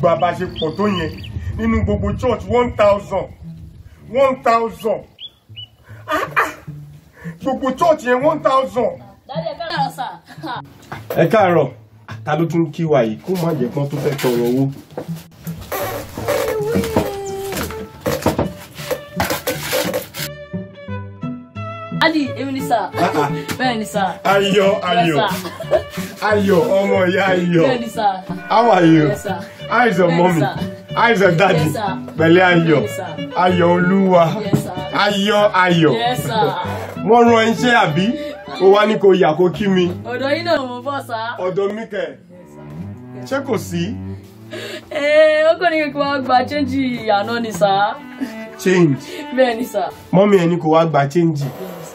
gbà bá ṣe pọ̀ tó yẹn nínú gbogbo church one thousand one thousand gbogbo church yẹn one thousand. dájú ẹ káàárọ̀ sà. ẹ káàárọ̀ ta ló tún kí wa yìí kó má jẹ́ kán tó fẹ́ tọrọ owó. dádì èmi ni sà. bẹ́ẹ̀ ni sà. ayọ̀ ayọ̀ Yes, sir. ayọ̀ ọmọ ìyá ayọ̀ bẹ́ẹ̀ ni sà. how are you Yes, sir. how is your Yes, mommy sir. how is your daddy Yes, sir. pẹ̀lẹ́ ayọ̀ Yes, sir. ayọ̀ olúwa Yes, sir. ayọ̀ ayọ̀ Yes, sir. wọ́n rán ẹ iṣẹ́ àbí ó wá ní kó yà kó kí mi ọ̀dọ̀ yín náà mo bọ̀ sà. ọ̀dọ̀ mi kẹ̀ ṣé kò sí ee ó kàn ní kí wọ́n gba chẹ́ńjì àná ni sà. change bẹ́ẹ̀ ni sà. mọ́mí ẹni kò wá gba change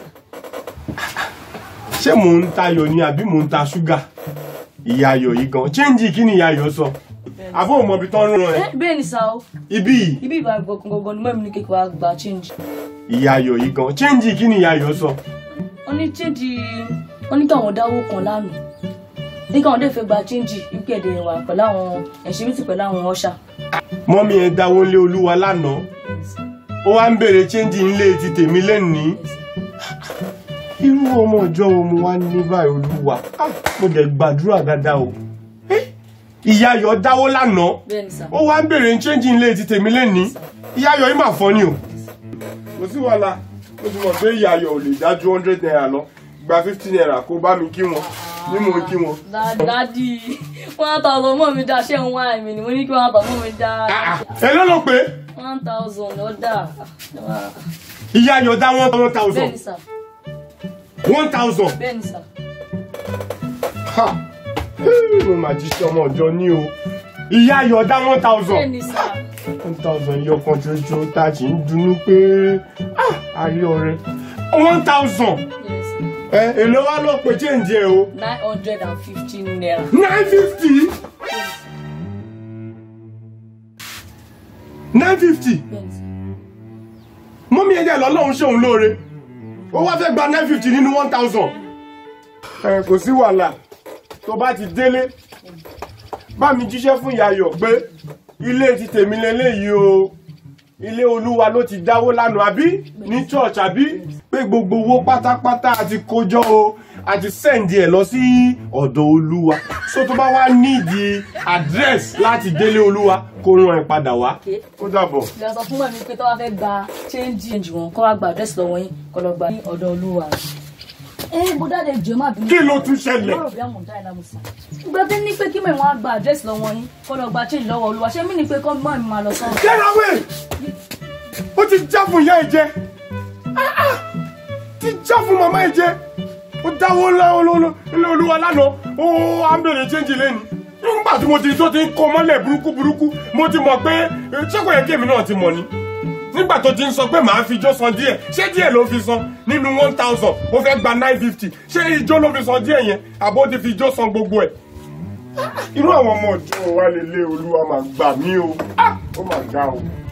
ṣé mò ń tayọ̀ ni àbí mò ń ta ṣúgà ìyá ayọ̀ yìí gan change kí ni ìyá ayọ̀ sọ àbó ò mọ ibi tán rán ẹ Eh, bẹ́ẹ̀ ni sà o ibí yìí ibi ìbá gbọ̀ngàn ni mọ́mí ní kí wọ́n gba chẹ́ńjì. ìyá ayọ̀ yìí gan change kí ni ìyá ayọ̀ sọ wọ́n ní chẹ́ńjì wọ́n ní káwọn dáwó kan lánàá ní káwọn dé fẹ́ gba chẹ́ńjì wípé ẹ̀dẹ̀ wà pẹ̀lú àwọn ẹ̀ṣinmítì pẹ̀lú àwọn ọ̀ṣà. mọ́mí ẹ dáwó lé olúwa lánàá ó wá ń bèrè change ńlé ti tèmi lẹ́nìí irú ọmọ ìjọ wo mo wá ní báyìí olúwa Ah, mo dẹ̀ gbàdúrà dáadáa o Eh, ìyá ayọ̀ dáwó lánàá bẹ́ẹ̀ ni sà. ó wá ń bèrè change ńlé ti tèmi lẹ́nìí ìyá ayọ̀ yìí mà fọ́ ni o. kò sí wàhálà ó ti mọ̀ pé ìyá ayọ̀ ò lè dájú hundred naira lọ gba fifty naira kó bá mi kí wọn ní mò ń kí wọn. dádì one thousand mọ́ mi dá ṣé ń wá ẹ̀mí ni mo ní kí one thousand mọ́ mi dá ẹ ló lọ pé one thousand ló dà. ìyá ayọ̀ dá one bẹ́ẹ̀ thousand ni sà one thousand. bẹ́ẹ̀ ni sà. ha Hey, mo mà jí sí ọmọ ọjọ́ ní o ìyá ayọ̀ dá one bẹ́ẹ̀ thousand ni sà. one thousand yọ kan ṣoṣo tá a sì ń dunnú pé ah a rí ọrẹ one thousand Yes. ẹ èlò wa ló pe change ẹ o nine hundred and fifteen naira. nine fifty nine fifty bẹ́ẹ̀ ni sà. mọ́mí ẹ̀jẹ̀ lọ́lọ́run ṣòun lóore ó wá fẹ́ gba nine fifty nínú one thousand. ẹ kò sí wàhálà tó bá ti délé bá mi jíṣẹ́ fún ìyàyọ̀ pé ilé ti tèmi lélẹ́yìí o ilé olúwa ló ti dáwó lánàá àbí ní church àbí pé gbogbo owó pátápátá àti kójọ o àti sẹ́ǹdì ẹ̀ lọ sí ọ̀dọ̀ olúwa so tó bá wá nídìí address láti délé olúwa kó rán ẹ padà wá Okay. ó dàbọ̀. ìgbà sọ fún mọ̀mí pé tó wá fẹ́ gba chẹ́ńjì wọn kó wá gba àdírẹ́sì lọ́wọ́ yín kó lọ gba ní ọ̀dọ̀ olúwa. ẹ bó dáadé jẹ́ má bínú. kí ló tún ṣẹlẹ̀. lọ́rọ̀ bí àwọn ọ̀dà ìlànà sí. ìgbà tí ní pé kí mọ̀ wọ́n á gba àdírẹ́sì lọ́wọ́ yín kó lọ gba chẹ́ńjì lọ́wọ́ olúwa ṣé mí ni pé kọ́ mọ́ mi máa lọ sọ́run. Get away! ó ti já fún ìyá ẹ jẹ Ah, ah! ti já fún màmá ẹ jẹ ó dáwọ́ lọ́wọ́ ilé olúwa lánàá ó á ń bèrè chẹ́ǹjì lẹ́nu nígbà tí mo ti tó ti ń kọ́ mọ́lẹ̀ burúkú burúkú mo ti mọ̀ pé eh, ṣé kò yẹ kí èmi náà ti mọ̀ ni nígbà tó ti ń sọ pé màá fi ijó san díẹ̀ ṣé díẹ̀ ló fi san nínú one thousand ó fẹ́ gba nine fifty ṣé ijó ló fi san díẹ̀ yẹn àbó ti fi ijó san gbogbo ẹ̀ irú àwọn ọmọ ọjọ́ wa lè lé olúwa máa gbà mí o Ah! ó máa ga o.